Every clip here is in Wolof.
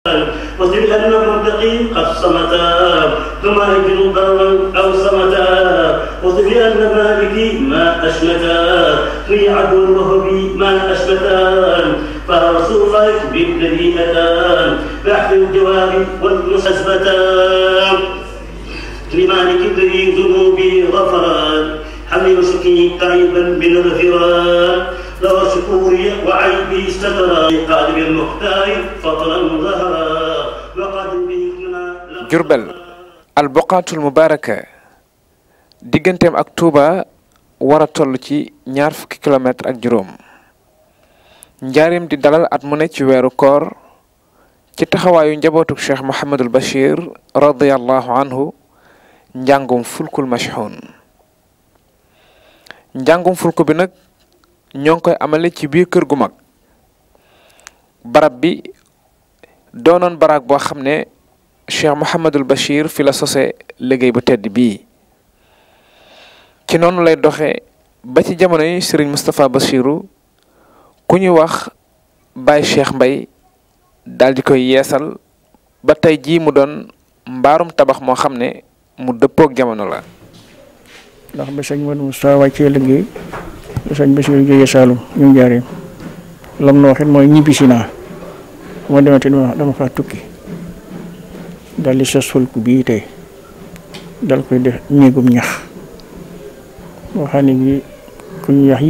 واصبر لأن المتقين قد صمتا ثم أجل ضرا أو صمتا واصبر لأن مالكي ما أشمتا في عدو وهبي ما أشمتا فرسول الله بالذي أتى بحث الجواب والمسسبتان لمالك الذي ذنوبي غفران حمل وشكي قريبا من الغفران لو شكوري وعيبي استترا قادم المختار فضلا ظهرا وقادم به Jurbel alboqaatul mubaaraka digganteem ak Touba war a toll ci ñaar fukki kilomètre ak juróom njaareem di dalal at mu ne ci weeru koor ci taxawaayu njabootuk cheikh Mouhamadul Bachir radiyallahu anhu njàngum fulkul mashxuun njàngum fulku bi nag ñoo ngi koy amale ci biir kër gu mag barab bi doonoon baraag boo xam ne cheikh Mouhamadul Bachir fi la sose liggéey bu tedd bii ci noonu lay doxe ba ci jamono yi Serigne Moustapha Bachiru ku ñuy wax Baye Cheikh Mbay daal di koy yeesal ba tey jii mu doon mbaarum tabax moo xam ne mu dëppook jamono la ndax ba sëñ Modou Moustapha wàccee liggéey ba sëñ Bachiru jógee Saalum ñu njaaree lam na waxit mooy ñibbisi naa moo demate dama dama faa tukki dal di sos fulku bii tey dal koy def néegum ñax boo xam ne bi ku ñu yax yi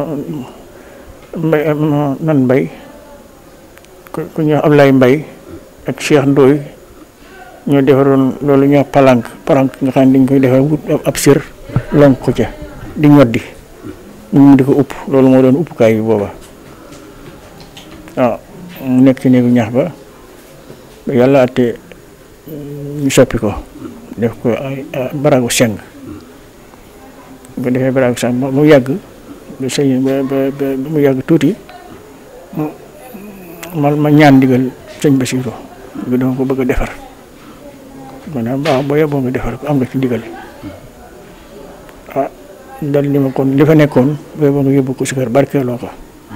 mbay nan mbay ku ñu wax Ablaye Mbay ak Cheikh Ndoy ñoo defaroon loolu ñuy wax palank palank nga xam ne dañ koy defar wut ab sër lonk ko ca di ñoddi ñu mu di ko upp loolu moo doon uppukaay bi booba waaw mu nekk ci néegu ñax ba ba yàlla atte ñu soppi ko def ko ay baragu seng bu defee baragu seng mu yàgg ba sëñ ba ba mu yàgg tuuti ma ma ñaan ndigal sëñ Basiru bi dama ko bëgg a defar maanaam waaw boo yeboo nga defar ko am nga ci ndigal ah dal li ma kon li fa nekkoon boo yeboo nga yóbbu ko si kër barkeeloo ko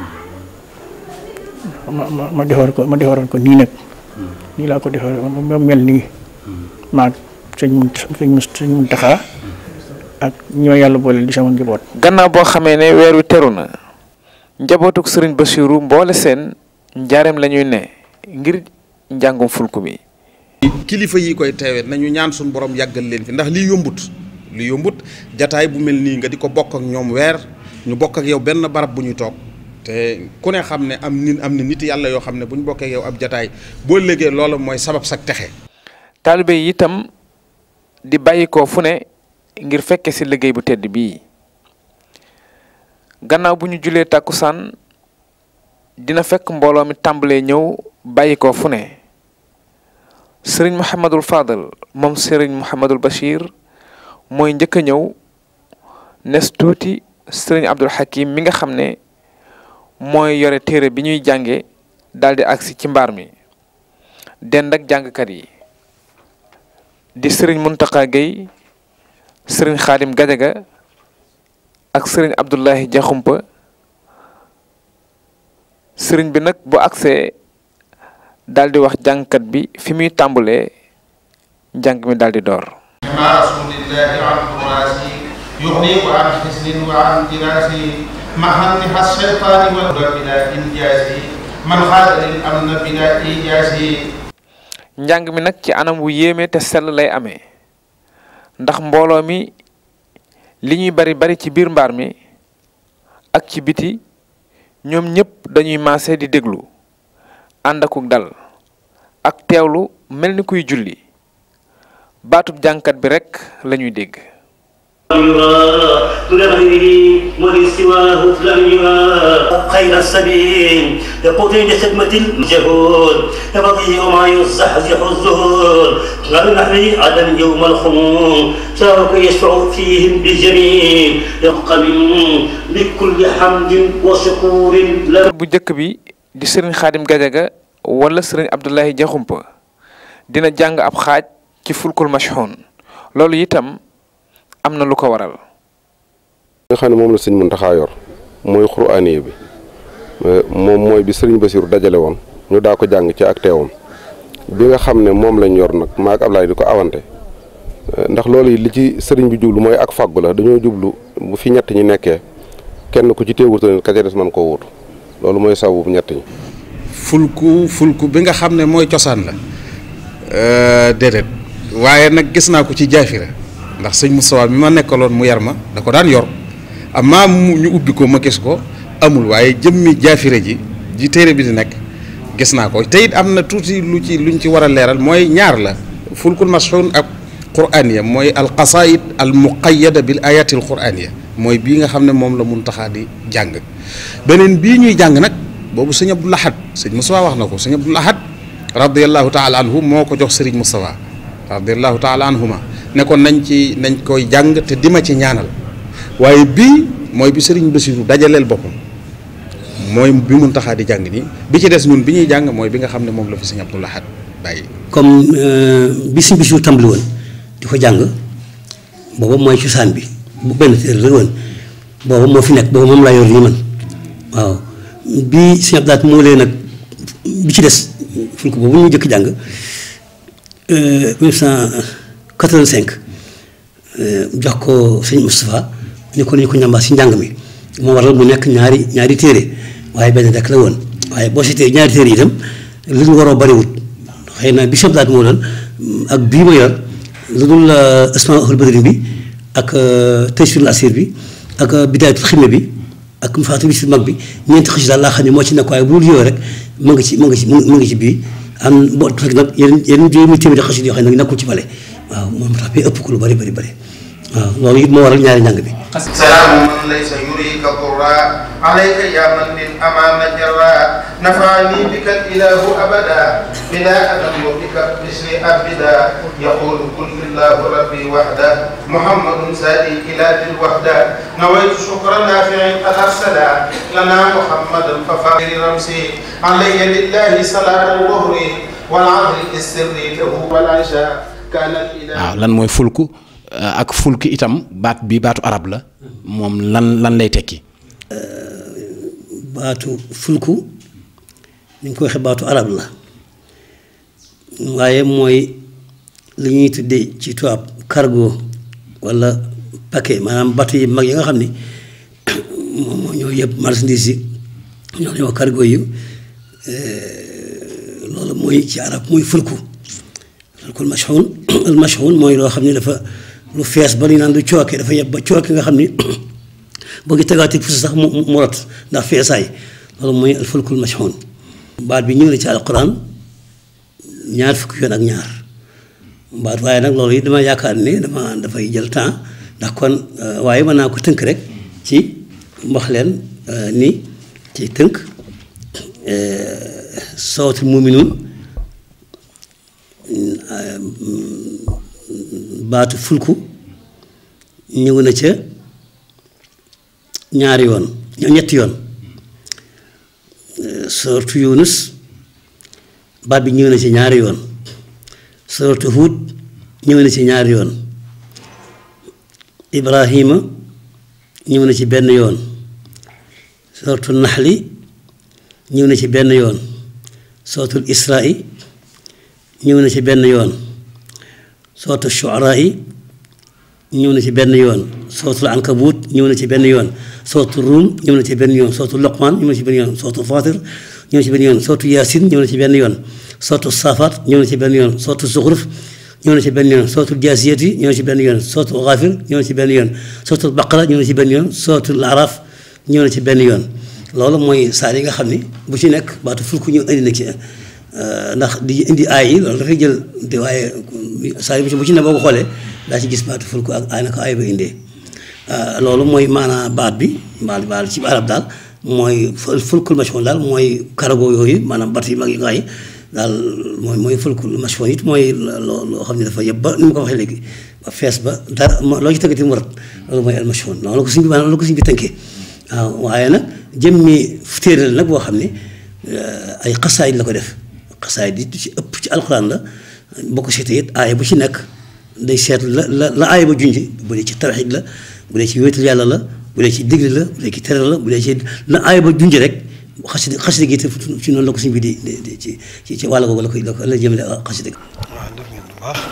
ma ma ma defar ko ma defaroon ko nii nag nii laa ko defar ma mel nii maag sëñ mun sëñ mun sëñ mun taxaa ak ñi ma yàlla boole di sama njaboot. gannaaw boo xamee ne weer wi teru na njabootuk sëriñ Bachiru mboole seen njaareem la ñuy ne ngir njàngum fulku bi. kilifa yi koy teewee nañu ñaan suñu borom yàggal leen fi ndax lii yombut lii yombut jataay bu mel nii nga di ko bokk ak ñoom weer ñu bokk ak yow benn barab bu ñuy toog. te ku ne xam ne am nit am na nit yàlla yoo xam ne bu ñu bokkee yow ab jataay boo léegee loolu mooy sabab sak texe taalibe yi itam di bàyyi ko fu ne ngir fekke ci liggéey bu tedd bii gannaaw bu ñu julee tàkkusaan dina fekk mbooloo mi tàmbalee ñëw bàyyi ko fu ne sëriñ Mouhamadul Fadal moom sëriñ Mouhamadul Bachir mooy njëkk a ñëw nes tuuti sëriñ Abdul Hakim mi nga xam ne mooy yore téere bi ñuy jànge daldi agsi ci mbaar mi dend ak jàngkat yi di sëriñ Muntaqa Gueye sëriñ Xaadim Gajaga ak sëriñ Abdullahi Jaxumpa sëriñ bi nag bu agsee daldi wax jàngkat bi fi muy tàmbulee jàng mi daldi door ma rasulillahi an turasi yuxniku an xisnin wa an dirasi محن الشيطان والهدى بلا إنجاز من خاد للأمن بلا إيجاز njàng mi nag ci anam wu yéeme te sell lay amee ndax mbooloo mi li ñuy bari bari ci biir mbaar mi ak ci biti ñoom ñépp dañuy maase di déglu ànd akuk dal ak teewlu mel ni kuy julli baatub jàngkat bi rekk lañuy dégg يرى دون غيره ولسواه لم يرى خير السبيل يقود لخدمة الجهود يبغي وما يزحزح الزهور قال نحن عدم يوم الخمول شارك يشفع فيهم بالجميل يقبل بكل حمد وشكور له bu njëkk bi di sëriñ xaadim gajaga wala sëriñ abdullahi jaxumpa dina jàng ab xaaj ci fulkul mashxuun loolu itam am na lu ko waral nga xam ne moom la sëñ Muntaxa yor mooy xuraaniye bi moom mooy bi sëriñ Basiru dajale woon ñu daa ko jàng ci ak teewam bi nga xam ne moom lañ yor nag maak Ablaye di ko awante ndax loolu yi li ci sëriñ bi jublu mooy ak fàggu la dañoo jublu bu fi ñett ñi nekkee kenn ku ci teewutoon ka ca des man koo wutu loolu mooy sawu bu ñett ñi. fulku fulku bi nga xam ne mooy cosaan la déedéet waaye nag gis naa ko ci jaafira ndax sëñ Moustapha mi ma nekkaloon mu yar ma da ko daan yor amaa mu ñu ubbi ko ma gis ko amul waaye jëmmi jaafira ji ji téere bi di nekk gis naa ko te it am na tuuti lu ci luñ ci war a leeral mooy ñaar la fulkul mashhun ak quraaniya mooy al qasaid al muqayyada bil ayatil quraaniya mooy bii nga xam ne moom la mun taxaa di jàng beneen bii ñuy jàng nag boobu sëñ Abdou Lahad sëñ Moustapha wax na ko sëñ Abdou Lahad radiallahu taala anhu moo ko jox sëriñ Moustapha radiallahu taala anhuma ne ko nañ ci nañ koy jàng te dima ci ñaanal waaye bii mooy bi sëriñ Bassirou dajaleel boppam mooy bi mun taxaa di jàng nii bi ci des ñun bi ñuy jàng mooy bi nga xam ne moom la fi sëñ Abdou Lahad bàyyi comme bi sëñ Bassirou tàmbali woon di ko jàng booba mooy cosaan bi bu benn téere la woon booba moo fi nekk booba moom laa yor nii man waaw bi sëñ Abdou Lahad moo lee nag bi ci des ful ko boobu ñu jëkk jàng 1985 jox ko sëñ Moustapha ni ko ñu ko ñambaas si njàng mi moo waral mu nekk ñaari ñaari téere waaye benn rek la woon waaye boo seetee ñaari téere itam li ñu waroo bariwut xëy na bi sëñ Abdou Lahad moo doon ak bii ma yor lu dul Asmaa'ul Badri bi ak Taysiirul Asiir bi ak Bidaayatul Xidma bi ak Mafaatihul Bichri mag bi ñeenti xëcc daal laa xam ne moo ci nekk waaye bu dul yooyu rek mu ngi ci mu ngi ci mu ngi ci bii am boo fekk nag yeneen yeneen juróomi téeméeri xëcc yoo xam ne nag nekkul ci bale waaw moom tax bi ëpp ko lu bari bari bari waaw loolu it moo waral ñaari njàng bi. سلام من ليس يريك ضرا عليك يا من للأمان جرا نفعني بك الإله أبدا بلا أدم بك باسم أبدا يقول كل الله ربي وحده محمد سادي إلى ذي الوحدة نويت شكر نافع قد أرسلا لنا محمدا ففاخر رمسي علي لله صلاة الظهر والعصر السري له والعشاء كان الإله waaw lan mooy fulku ak fulki itam baat bi baatu arab la moom lan lan lay tekki. baatu fulku ni ñu ko waxee baatu arab la waaye mooy li ñuy tuddee ci tubaab cargo walla paquet maanaam bateau yi mag yi nga xam ni moom moo ñoo yëpp marchandise yi ñoo ñoo cargo yi loolu mooy ci arab mooy fulku fulkul mashxuun al mashxuun mooy loo xam ne dafa lu fees ba li naan lu cooke dafa yeb ba cooke nga xam ni boo ngi tegaatee puso sax mu mu rot ndax feesaay loolu mooy al fulkul mashxuun baat bi ñëw na ci alquran ñaar fukki yoon ak ñaar baat waaye nag loolu it dama yaakaar ne dama dafay jël temps ndax kon waaye mën naa ko tënk rek ci wax leen ni ci tënk sootul muminuun baatu fulku ñëw na ca ñaari yoon ñetti yoon sortu yunus baat bi ñëw na ci ñaari yoon sortu huud ñëw na ci ñaari yoon ibrahima ñëw na ci benn yoon sortu naxli ñëw na ci benn yoon sortul isra'i ñëw na ci benn yoon sootu shuaraa yi ñëw na ci benn yoon sootul ankabut ñëw na ci benn yoon sootu ruum ñëw na ci benn yoon sootu loqmaan ñëw na ci benn yoon sootu fatir ñëw na ci benn yoon sootu yaasin ñëw na ci benn yoon sootu saafaat ñëw na ci benn yoon sootu zuxruf ñëw na ci benn yoon sootu jaasiyati ñëw na ci benn yoon sootu xaafir ñëw na ci benn yoon sootu baqara ñëw na ci benn yoon sootu araaf ñëw na ci benn yoon loolu mooy saar yi nga xam ni bu ci nekk baatu fulku ñëw indi na ci ndax di indi aay yi loolu dafay jël te waaye saa yu bu ci ne boo ko xoolee daa ci gis baatu fulku ak aay na ko aay ba indee loolu mooy maanaa baat bi baat baat ci arab daal mooy fulkul mashhun daal mooy cargo yooyu maanaam bat yi mag yi nga yi daal mooy mooy fulkul mashhun it mooy loo loo xam ne dafa yëpp ba ni ma ko waxee léegi ba fees ba dara loo ci tëggati mu rat loolu mooy al mashhun noonu la ko suñ bi maanaam la ko suñ bi tënkee waaw waaye nag jëmmi téere la nag boo xam ne ay xasaayid la ko def xasaay di ci ëpp ci alxuraan la boo ko seetee it aaya bu ci nekk day seet la la la aaya ba junj bu dee ci tawxiid la bu dee ci wéetal yàlla la bu dee ci digle la bu dee ci tere la bu dee ci la aaya ba junj rek xasida xasida gi te ci noonu la ko suñ bi di di ci ci ci wàll googu la koy la ko la jëmale xasida gi waaw def ngeen bu baax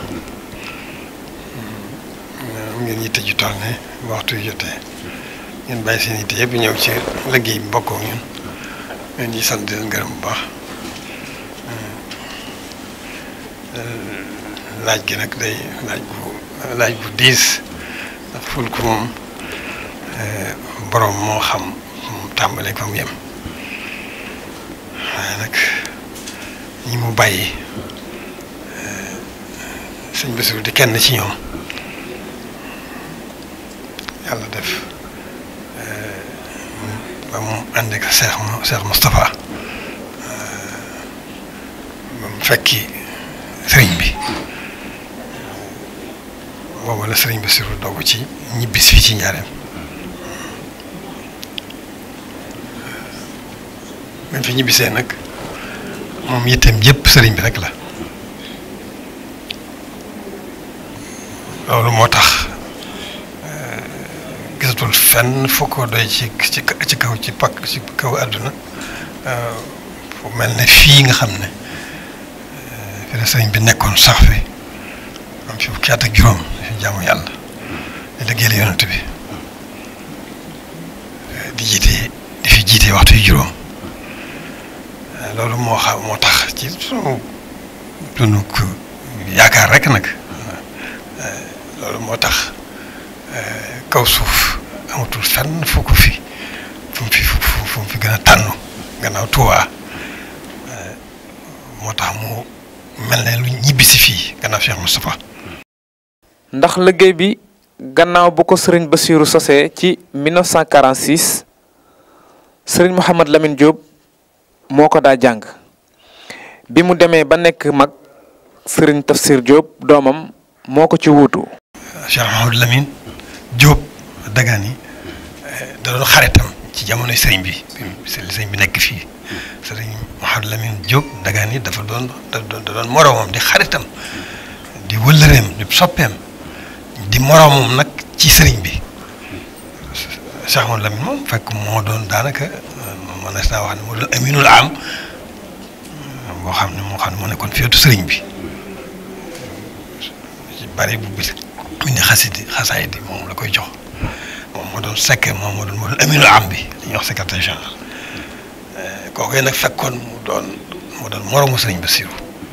am ngeen yitte ju toll ne waxtu yu jotee ngeen bàyyi seen yitte yëpp ñëw ci liggéey bi bokkoo ñun ngeen di sant di leen gërëm bu baax laaj gi nag day laaj bu laaj bu diis ndax fulku moom borom moo xam mu tàmbalee ko mu yem waaye nag ñi mu bàyyi sëñ Bassirou di kenn ci ñoom yàlla def ba mu ànd ak Cheikh Cheikh Moustapha ba mu fekki sëriñ bi boobu la sëriñ Bassirou dogu ci ñibbis fii ci njaareem ba fi ñibbisee nag moom yitteem yëpp sëriñ bi rek la loolu moo tax gisatul fenn foo ko doy ci ci ci kaw ci pakk ci kaw àdduna fu mel ne fii nga xam ne fi la sëriñ bi nekkoon sax fi am fi fukki at ak juróom fi jaamu yàlla di liggéeyal yonent bi di jiite di fi jiite waxtu yu juróom loolu moo xam moo tax ci sunu sunu yaakaar rek nag loolu moo tax kaw suuf amatul fenn fu ko fi fu mu fi fu mu fi gën a tànn gannaaw Tuubaa moo tax mu mel ne lu ñibbisi fii gannaaw Cheikh Moustapha ndax liggéey bi gannaaw bu ko sëriñ Bassirou sosee ci 1946 sëriñ Mouhamad Lamine Diop moo ko daa jàng bi mu demee ba nekk mag sëriñ Tafsir Diop doomam moo ko ci wuutu. Cheikh Mouhamad Lamine Diop Dagana da doon xaritam ci jamonoy sëriñ bi sëriñ bi nekk fii sëriñ Mouhamad Lamine Diop Dagana dafa doon da doon moroomam di xaritam di wëllëreem di soppeem di moroomam nag ci sëriñ bi Cheikh Mouhamad Lamine moom fekk moo doon daanaka mën naa wax ne moo doon aminul am boo xam ne moo xam ne moo nekkoon féetu sëriñ bi ci bari bu bis mu ne xasidi xasaay di moom la koy jox moom moo doon sekk moom moo doon moo doon aminul am bi li ñuy wax secrétaire général kooku nag fekkoon mu doon mu doon moroomu sëriñ Bassirou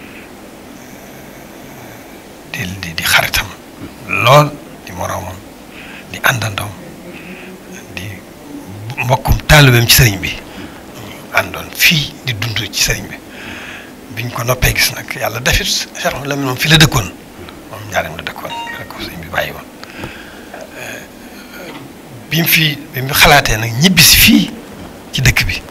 di di di xaritam lool di moroomam di àndandoom di mbokkum taalibeem ci sëriñ bi àndoon fii di dund ci sëriñ bi biñ ko noppee gis nag yàlla defit Cheikh Lamine moom fi la dëkkoon moom ñaareem la dëkkoon rek ko sëriñ bi bàyyi woon bi mu fi bi mu xalaatee nag ñibbisi fii ci dëkk bi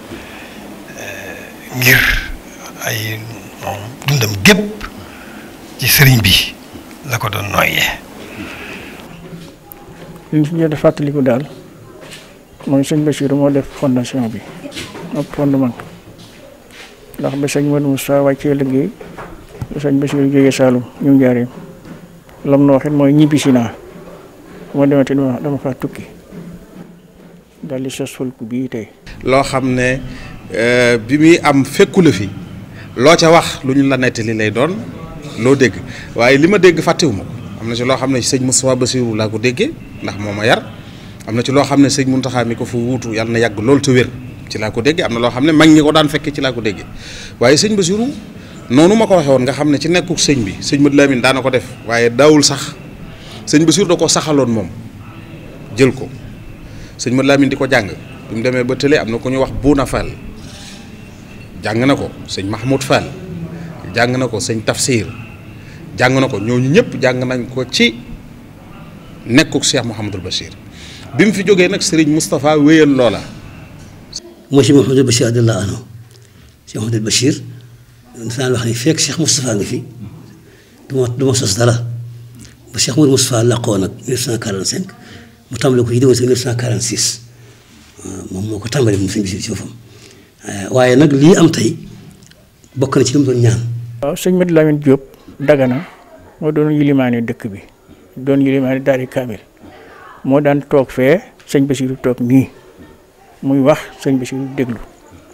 ngir ay moom dundam gépp ci sëriñ bi la ko doon nooyee. li ñu si jot a fàttaliku daal mooy sëñ Bassirou moo def fondation bi ak fondement ndax ba sëñ Modou Moussa wàccee liggéey ba sëñ Bassirou jógee Saalum ñu njaareem lam na waxit mooy ñibbisi naa moo demati dama dama faa tukki daal di sos fulku bii tey loo xam ne bi muy am fekku la fi loo ca wax lu ñu la nettali lay doon loo dégg waaye li ma dégg fàttewu ma ko am na ci loo xam ne sëñ Moustapha Bassirou laa ko déggee ndax moo ma yar am na ci loo xam ne sëñ Mountakha mi ko fa wuutu yàlla na yàgg loolu te wér ci laa ko déggee am na loo xam ne mag ñi ko daan fekkee ci laa ko déggee waaye sëñ Bassirou noonu ma ko waxee woon nga xam ne ci nekkuk sëñ bi sëñ Modou Lamine daana ko def waaye daawul sax sëñ Bassirou da ko saxaloon moom jël ko sëñ Modou Lamine di ko jàng bi mu demee ba tële am na ko ñu wax Bouna Fall jàng na ko sëñ Mahmoud Fall jàng na ko sëñ Tafsir jàng na ko ñooñu ñëpp jàng nañ ko ci nekkuk Cheikh Mouhamadul Bachir bi mu fi jógee nag Serigne Moustapha wéyal loola. mooy si Mouhamadul Bachir radiyallahu anhu si Mouhamadul Bachir daan wax ni fekk Cheikh Moustapha nga fi du ma du ma sos dara ba Cheikh Moudou Moustapha làqoo nag 1945 mu tàmbali ko ci diggante 1946 moom moo ko tàmbali moom sëñ bi si boppam waaye nag lii am tey bokk na ci li mu doon ñaan. waaw sëñ Modou Lamine Diop Dagana moo doon yilimaane dëkk bi doon yilimaane daari kaamil moo daan toog fee sëñ Bassirou toog nii muy wax sëñ Bassirou déglu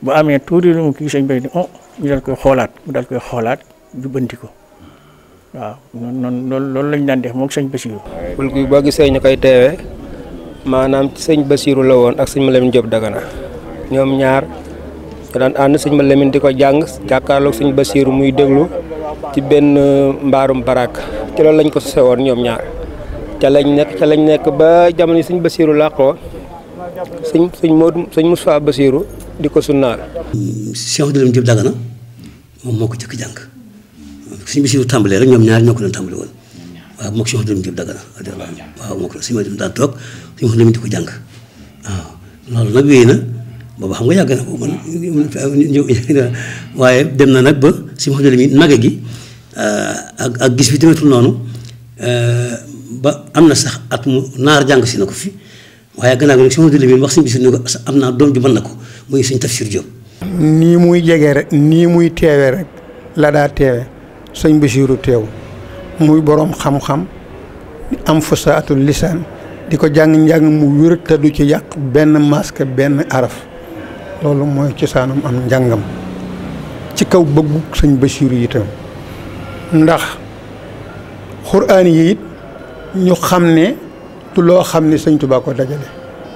bu amee tuuti lu mu kii sëñ bay ni oh ñu dal koy xoolaat mu dal koy xoolaat jubbanti ko waaw noonu noonu loolu loolu lañ daan def moom sëñ Basiru ful gi boo gisee ñu koy teewee maanaam sëñ Basiru la woon ak sëñ Malamine Diop Dagana ñoom ñaar ñu daan ànd sëñ Malamine di ko jàng jàkkaarloog sëñ Basiru muy déglu ci benn mbaarum barak ci loolu lañ ko sose woon ñoom ñaar ca lañ nekk ca lañ nekk ba jamono yi sëñ Basiru làqoo sëñ sëñ Modou sëñ Moussa Basiru di ko sunnaal Cheikh Malamine Diop Dagana moom moo ko jëkk jàng suñu Basiru tàmbalee rek ñoom ñaar ñoo ko doon tàmbali woon waaw moo ko Cheikh Malamine Diop Dagana waaw moo ko suñu Malamine daan toog suñu Malamine di ko jàng waaw loolu nag wéy na booba xam nga yàgg na boobu man waaye dem na nag ba suñu Malamine mage gi ak ak gis bi demetul noonu ba am na sax at mu naar jàng si na ko fi waaye gannaaw gi nag suñu Malamine wax suñu Basiru ne ko am naa doom ju mën na ko muy suñ Tafsir Diop nii muy jege rek nii muy teewe rek la daa teewe sëñ Basiru teew muy boroom xam-xam am fasaatul lisaan di ko jàng njàng mu wér te du ci yàq benn masque benn araf loolu mooy cosaanam am njàngam ci kaw bëggu sëñ Basiru itam ndax xuraan yi it ñu xam ne du loo xam ne sëñ Tuubaa ko dajale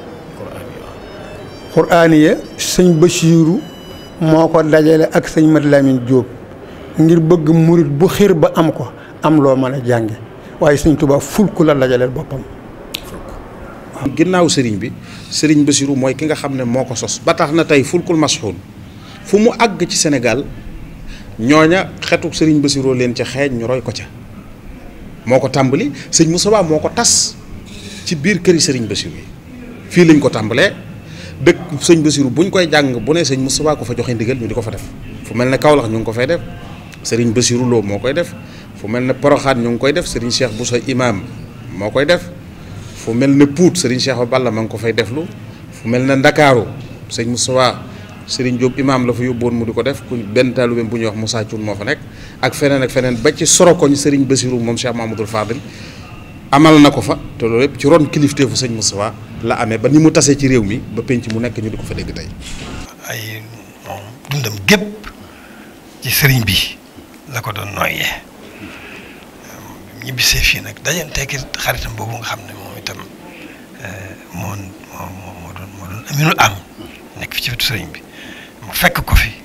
xuraan ya sëñ Basiru moo ko dajale ak sëñ Mat Lamin Jóob ngir bëgg murit bu xir ba am ko am loo mën a jànge waaye sëñ Tuubaa fulku la dajaleel boppam ginnaaw sëriñ bi sëriñ Basiru mooy ki nga xam ne moo ko sos ba tax na tey fulkul masxuun fu mu àgg ci Sénégal ñooña xetu sëriñ Basiru leen ca xeeñ ñu roy ko ca moo ko tàmbali sëñ Moussa moo ko tas ci biir këri sëriñ Basiru yi fii lañ ko tàmbalee dëkk sëñ Basiru buñ koy jàng bu ne sëñ Moussa ko fa joxe ndigal ñu di ko fa def fu mel ne Kaolack ñu ngi ko fay def sëriñ Basiru Lo moo koy def fu mel ne Poroxaan ñu ngi koy def sëriñ Cheikh Boussa imam moo koy def fu mel ne Pout sëriñ Cheikh Balla ma ngi ko fay deflu fu mel ne Ndakaaru sëñ Moussa sëriñ Diop imam la fa yóbboon mu di ko def ku benn taalibeem bu ñuy wax Moussa Thioune moo fa nekk ak feneen ak feneen ba ci Sorokoñ sëriñ Basiru moom Cheikh Mahamadoul Fadil amal na ko fa te loolu yëpp ci ron kilifteefu sëñ Moussa la amee ba ni mu tasee ci réew mi ba penc mu nekk ñu di ko fa dégg tey. ay moom dundam gépp ci sëriñ bi la ko doon nooyee ñibbisee fii nag dajanteeki xaritam boobu nga xam ne moom itam moo moo moo doon moo doon aminul am nekk fi ci wetu sëriñ bi mu fekk ko fi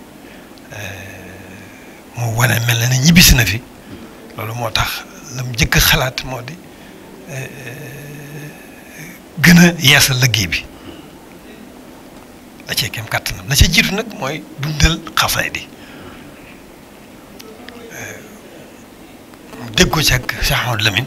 mu wane mel na ne ñibbisi na fi loolu moo tax la mu jëkk xalaat moo di gën a yeesal liggéey bi la cee kem kàttanam la ca jiitu nag mooy dundal xasaay di dégg ko ci ak Cheikh Ahmadou Lamine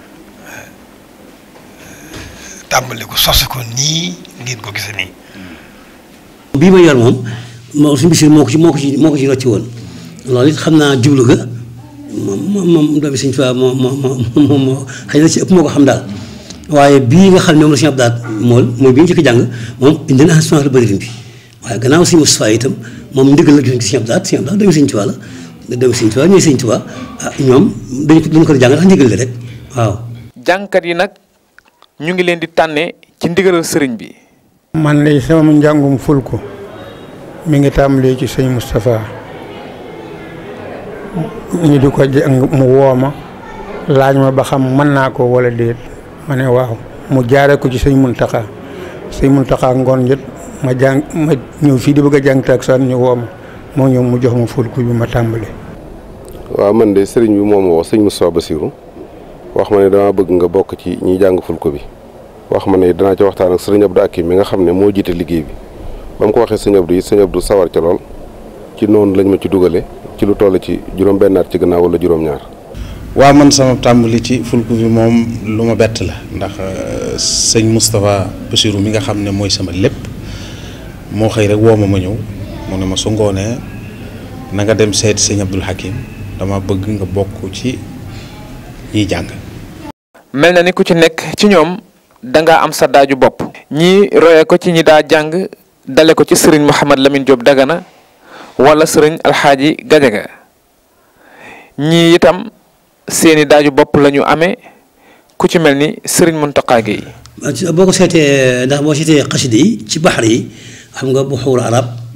tàmbali ko sos ko nii ngeen ko gisee nii. bii ma yor moom moo suñu bisir moo ko ci moo ko ci moo ko ci rocci woon loolu it xam naa jublu ga moom moom doomi Sëñ Tuubaa moo moo moo moo xëy na ci ëpp moo ko xam daal waaye bii nga xam ne moom la Sëñ Abdou Lahad mool mooy bi ñu jëkk jàng moom indi na assurance la bëri bi waaye gannaaw Sëñ Mustafaa itam moom ndigal la gis ci Sëñ Abdou Lahad Sëñ Abdou Lahad doomi Sëñ Tuubaa la doomi Sëñ Tuubaa ñooy Sëñ Tuubaa ah ñoom dañu ko dañu ko jàng ndax ndigal la rek waaw. jàngkat yi nag ñu ngi leen di tànne ci ndigalal sëriñ bi. man lay sama njàngum fulku mi ngi tàmbalee ci sëñ Moustapha ñu di ko jàng mu woo ma laaj ma ba xam mën naa ko wala déet ma ne waaw mu jaare ko ci sëñ Muntaxa sëñ Muntaxa ngoon jot ma jàng ma ñëw fii di bëgg a jàng takkusaan ñu woo ma moo ñëw mu jox ma fulku bi ma tàmbale waaw man de sëriñ bi moom woo sëñ Moustapha Bassirou wax ma ne dama bëgg nga bokk ci ñiy jàng fulku bi wax ma ne danaa ci waxtaan ak sëriñ Abdou Akim mi nga xam ne moo jiite liggéey bi ba mu ko waxee sëñ Abdou yi sëñ Abdou sawar ca lool ci noonu lañ ma ci dugale ci lu toll ci juróom-benn at ci gannaaw wala juróom-ñaar. waaw man sama tàmbali ci fulku bi moom lu ma bett la ndax sëñ Moustapha Bassirou mi nga xam ne mooy sama lépp moo xëy rek woo ma ma ñëw mu ne ma su ngoonee na nga dem seeti sëñ Abdul Hakim dama bëgg nga bokk ci ñiy jàng. mel na ni ku ci nekk ci ñoom danga am sa daaju bopp. ñii roye ko ci ñi daa jàng dale ko ci sëriñ Mouhamad Lamine Diop Dagana wala sëriñ Alxaaji Gajaga ñii itam seeni daaju bopp la ñu amee ku ci mel ni sëriñ Mountakha Gueye. boo ko seetee ndax boo seetee xasida yi ci baxar yi xam nga bu xuur arab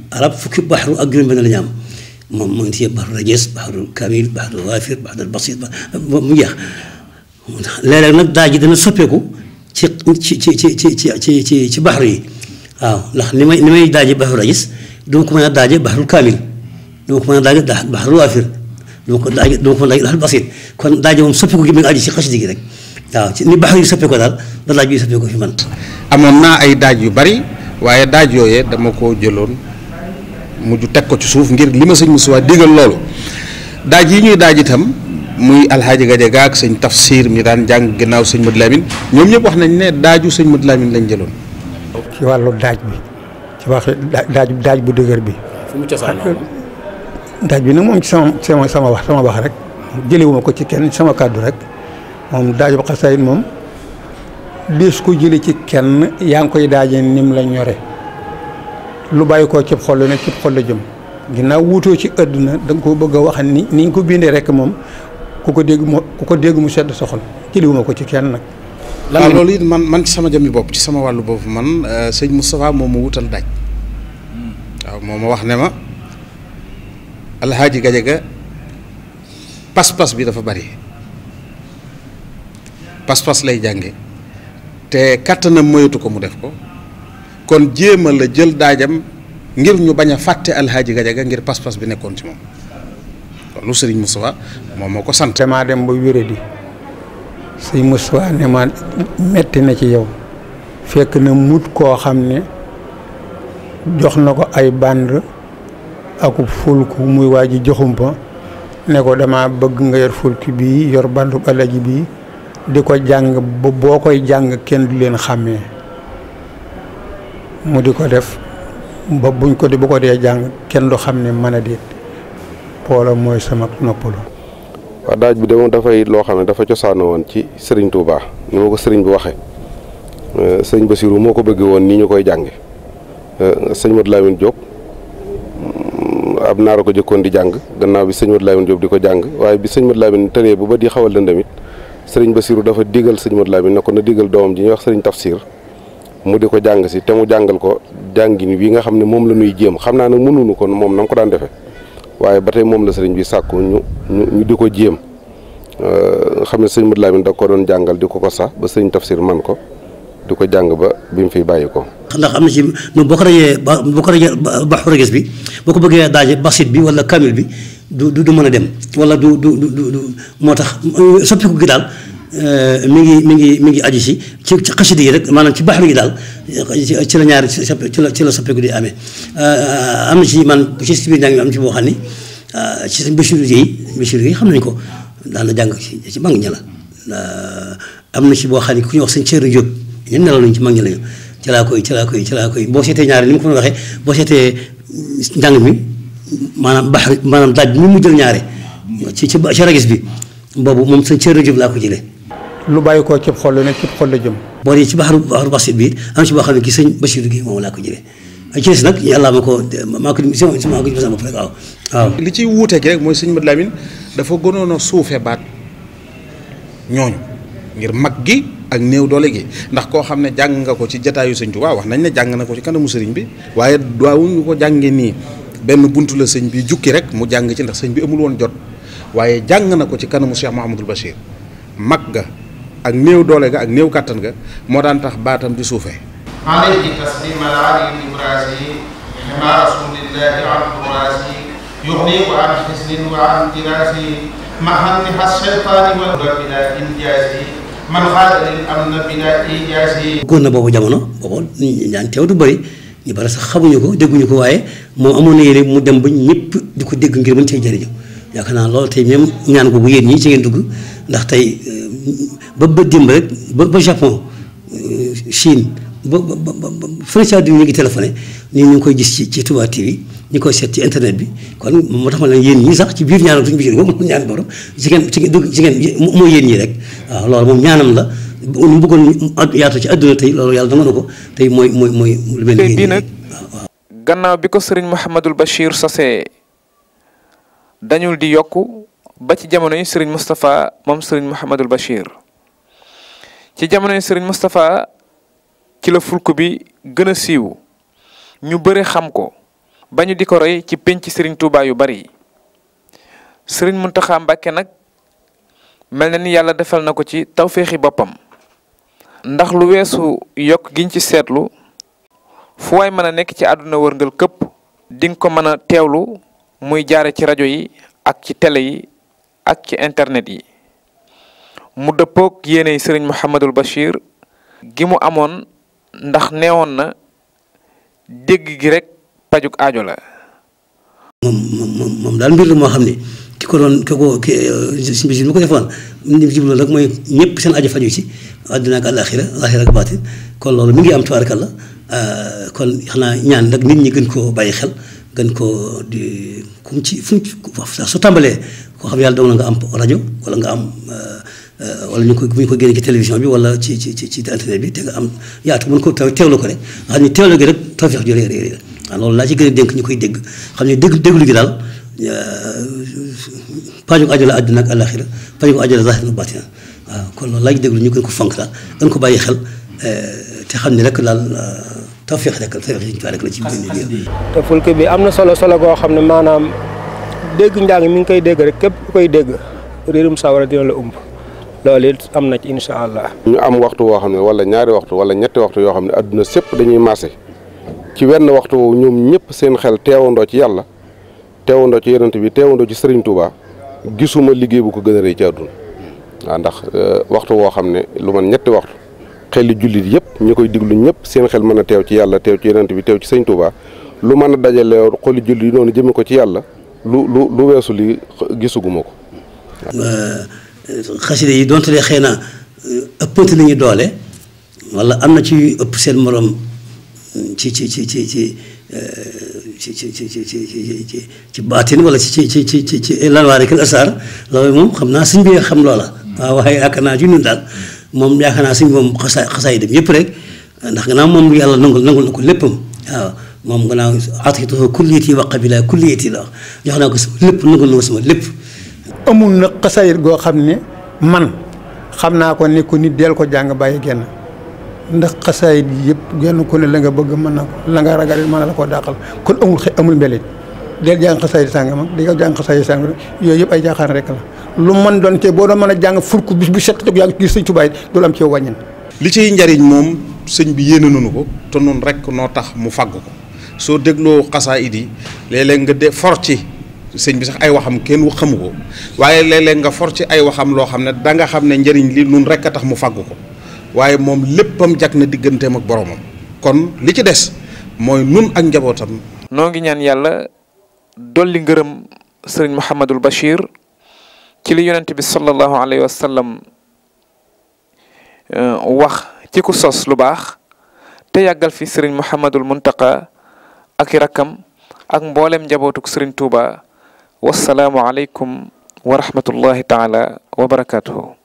arab fukki baxru ak juróom-benn la ñu am moom mu ngi ci baxru rajees baxru kamil baxru waafir baxru basit ba mu jeex léeg-léeg nag daa ji dana soppeeku ci ci ci ci ci ci ci ci baxru yi waaw ndax ni may ni may daaje baxru rajees du ma ko mën a daaje baxru kamil du ma ko mën a daaje baxru waafir du ma ko daaje du ma ko mën a daaje baxru basit kon daaje moom soppeeku gi mi ngi aju ci xasida gi rek waaw ci ni baxru yi soppeeku daal da daaj bi soppeeku fi man amoon naa ay daaj yu bari waaye daaj yooyee dama ko jëloon mujj teg ko ci suuf ngir li ma sëñ Moussa digal loolu daaj yi ñuy daaj itam muy alxaaji Gadiaga ak sëñ Tafsir mi daan jàng ginnaaw sëñ Mad Lamin ñoom ñëpp wax nañ ne daaju sëñ Mad Lamin lañ jëloon. ci wàllu daaj bi ci wax daaj daaj bu dëgër bi. fu mu cosaanoo daaj bi nag moom ci sama sama sama wax sama wax rek jëlewuma ko ci kenn sama kàddu rek moom daaju xasaayit moom dees ko jële ci kenn yaa ngi koy daaje nim la ñore lu bàyyi koo cib xol nag cib xol la jëm ginnaaw wuutoo ci àdduna da nga ko bëgg a wax ni ni nga ko bindee rek moom ku ko dégg mu ku ko dégg mu sedd sa xol jëliwuma ko ci kenn nag. lan loolu it man man ci sama jëmmi bopp ci sama wàllu bopp man sëñ Moustapha moo ma wutal daaj waaw moo ma wax ne ma alxaaji Gadiaga pas-pas bi dafa bari pas-pas lay jànge te kattanam moyatu ko mu def ko kon jéema la jël daajam ngir ñu bañ a fàtte alxaaji Gadiaga ngir pas-pas bi nekkoon ci moom loolu sëriñ Moustapha moom moo ko sant. damaa dem ba wéradi sëñ Moustapha ne ma metti na ci yow fekk na mut koo xam ne jox na ko ay band aku fulku muy waa ji joxumpa ne ko dama bëgg nga yor fulku bii yor bandu alaji bii di ko jàng ba boo koy jàng kenn du leen xàmmee mu di ko def ba buñ ko di bu ko dee jàng kenn du xam ne mën a déet poola mooy sama noppalu waaw daaj bi de moom dafay loo xam ne dafa cosaanoo woon ci sëriñ Touba ni ma ko sëriñ bi waxee sëñ Basiru moo ko bëgg woon nii ñu koy jànge sëñ Modou Lamine Diop ab naara ko jëkkoon di jàng gannaaw bi sëñ Modou Lamine Diop di ko jàng waaye bi sëñ Modou Lamine tëree bu ba di xawal lëndamit sëriñ Basiru dafa digal sëñ Modou Lamine ne ko na digal doomam ji ñuy wax sëriñ Tafsir mu di ko jàng si te mu jàngal ko jàngin wi nga xam ne moom la ñuy jéem xam naa nag mënuñu ko moom na nga ko daan defee waaye ba tey moom la sëriñ bi sàkku ñu ñu ñu di ko jéem xam ne sëñ Modou Lamine da ko doon jàngal di ko ko sax ba sëriñ Tafsir man ko di ko jàng ba bi mu fiy bàyyi ko. ndax am na ci moom boo ko rajee ba boo ko rajee baxu rages bi boo ko bëggee daaje basit bi wala kamil bi du du du mën a dem wala du du du du moo tax soppiku gi daal mi ngi mi ngi mi ngi aju si ci ci xasida yi rek maanaam ci baxru yi daal ci la ñaari ci la ci la soppiku di amee am na ci man ci si biir njàng mi am ci boo xam ni ci seen Bachir yi Bachir yi xam nañ ko daan na jàng ci ci mag ña la am na ci boo xam ne ku ñuy wax seen Thierno Diop ñun nelaw nañ ci mag ña lañu ci laa koy ci laa koy ci laa koy boo seetee ñaari ni ma ko waxee boo seetee njàng mi maanaam bax maanaam daaj bi mu jël ñaare ci ci ci ragis bi boobu moom seen Thierno Diop laa ko jëlee. lu bàyyi koo cib xol nag cib xol la jëm. boo dee ci baxaru baxaru basit bi am ci boo xam ne ki sëñ Bachir gi moom laa ko jëlee ay ci des nag yàlla ma ko maa ko si maa ko sama bopp rek waaw waaw. li ciy wuute gi rek mooy sëñ Modou Lamine dafa gënoon a suufe baat ñooñu ngir mag gi ak néew doole gi ndax koo xam ne jàng nga ko ci jataayu sëñ Tuubaa wax nañ ne jàng na ko ci kanamu sëriñ bi waaye daawuñu ko jàngee nii benn buntu la sëñ bi jukki rek mu jàng ci ndax sëñ bi amul woon jot waaye jàng na ko ci kanamu Cheikh Mouhamadul Bachir mag ga ak néew doole ga ak néew kàttan ga moo daan tax baatam di suufee عليه تسليم العلي الإبرازي مع رسول الله عن الراسي يغنيك عن حزن وعن دراسي مع انتهى الشيطان والهدى بلا إنجاز من خاد للأمن بلا إيجاز góor na boobu jamono boobu ñu daan teew du bëri ñu bari sax xamuñu ko dégguñu ko waaye moom amoon na yéene mu dem ba ñëpp di ko dégg ngir mën cee jëriñu yaakaar naa loolu tey même ñaan googu yéen ñii ci ngeen dugg ndax tey ba ba dimb rek ba ba Japon Chine ba ba ba ba fële ci àdduna ñu ngi téléphoné ñu ñu ngi koy gis ci ci Touba TV ñu koy seet ci internet bi kon moo tax ma ne yéen ñii sax ci biir ñaanam suñu biir boobu ñaan borom ci ngeen ci ngeen ci ngeen mooy yéen ñii rek waaw loolu moom ñaanam la nu bëggoon yaatu ci àdduna tey loolu yàlla dama na ko tey mooy mooy mooy lu mel tey bii nag gannaaw bi ko sëriñ Mouhamadul Bachir sosee dañul di yokku ba ci jamono yi sëriñ Moustapha moom sëriñ Mouhamadul Bachir ci jamono yi sëriñ Moustapha ci la fulku bi gën a siiw ñu bëri xam ko ba ñu di ko roy ci pénc sëriñ Touba yu bari sëriñ Muntaxa Mbàkke nag mel na ni yàlla defal na ko ci tawféexi boppam ndax lu weesu yokk giñ ci seetlu fu waay mën a nekk ci àdduna wërngal këpp di nga ko mën a teewlu muy jaare ci rajo yi ak ci télé yi ak ci internet yi mu dëppook yéeney sëriñ Mouhamadul Bachir gi mu amoon ndax neewoon na dégg gi rek pajuk aajo la moom moom moom daal mbir la moo xam ne ki ko doon ki ko ki suñu bis mi ko defoon li jublu rek mooy ñëpp seen aajo faju ci àddina ak àllaaxira àllaaxira ak baatin kon loolu mi ngi am tubaarkalla kon xanaa ñaan nag nit ñi gën koo bàyyi xel gën koo di kum ci fu mu su tàmbalee koo xam yàlla dogal na nga am rajo wala nga am wala ñu ko bu ñu ko génne ci télévision bi wala ci ci ci ci internet bi te nga am yaatu mën ko taw teewlu ko rek nga xam ne teewlu gi rek tawfeex ju rëy rëy waaw loolu laa ci gën a dénk ñu koy dégg xam ne dégg déglu gi daal paju aajo la àddina ak àllaaxira paju aajo la zaahir na baatina waaw kon loolu laa ci déglu ñu gën ko fonk daal gën ko bàyyi xel te xam ne rek daal tawfeex rek tawfeex yi rek la ci biir te fulki bi am na solo solo goo xam ne maanaam dégg njàng mi ngi koy dégg rek képp ku koy dégg riirum sawara dina la umb loolu it am na ci incha allah. ñu am waxtu woo xam ne wala ñaari waxtu wala ñetti waxtu yoo xam ne adduna sépp dañuy maase ci wenn waxtu woowu ñoom ñëpp seen xel teewandoo ci yàlla teewandoo ci yonent bi teewandoo ci Serigne Touba gisuma liggéey bu ko gën a rëy ci àdduna waaw ndax waxtu woo xam ne lu man ñetti waxtu xel li jullit yëpp ñi koy diglu ñëpp seen xel mën a teew ci yàlla teew ci yonent bi teew ci Serigne Touba lu mën a dajale xoli jullit yi noonu jëme ko ci yàlla lu lu lu weesu li gisuguma ko. xaside yi donte lee xëy na ëppante nañu doole wala am na ci ëpp seen morom ci ci ci ci ci ci ci ci ci ci ci baatin wala ci ci ci ci ci ci lanwaari kal asaar loolu moom xam naa suñ bi xam loola waaw waaye yaakaar naa ci ñun daal moom yaakaar naa suñ moom xasaay xasaay dem yëpp rek ndax gannaaw moom yàlla nangul nangul na ko léppam waaw moom gannaaw atituhu kulliyati wa qabila kulliyati la jox naa ko sama lépp nangul na ko sama lépp amul na xasayit goo xam ne man xam naa ko ne ko nit del ko jàng bàyyi genn ndax xasayit yëpp genn ku ne la nga bëgg mën na ko la nga ragal mën na la koo dàqal kon amul xe amul mbelit del jàng xasayit sàngam ak di nga jàng xasayit sàngam yooyu yëpp ay jaaxaan rek la lu mën doon te boo doon mën a jàng furku bis bu set jóg yaa ngi gis sëñ Tuubaa du am ci yow wàññin li ciy njariñ moom sëñ bi yéene nañu ko te noonu rek noo tax mu fàgg ko soo dégloo xasaayid yi léeg-léeg nga de for ci sëñ bi sax ay waxam kenn xamu ko waaye léeg-léeg nga for ci ay waxam loo xam ne da nga xam ne njëriñ li nun rek a tax mu fàgg ko waaye moom léppam jag na digganteem ak boromam kon li ci des mooy nun ak njabootam. noo ngi ñaan yàlla dolli ngërëm sëriñ Mouhamadul Bachir ci li yonent bi sallallahu alayhi wa sallam wax ci ku sos lu baax te yàggal fi sëriñ Mouhamadul Muntaqa ak i rakkam ak mboolem njabootuk sëriñ Touba. wassalaamu aleykum wa rahmatullahi taala wa barakaatuhu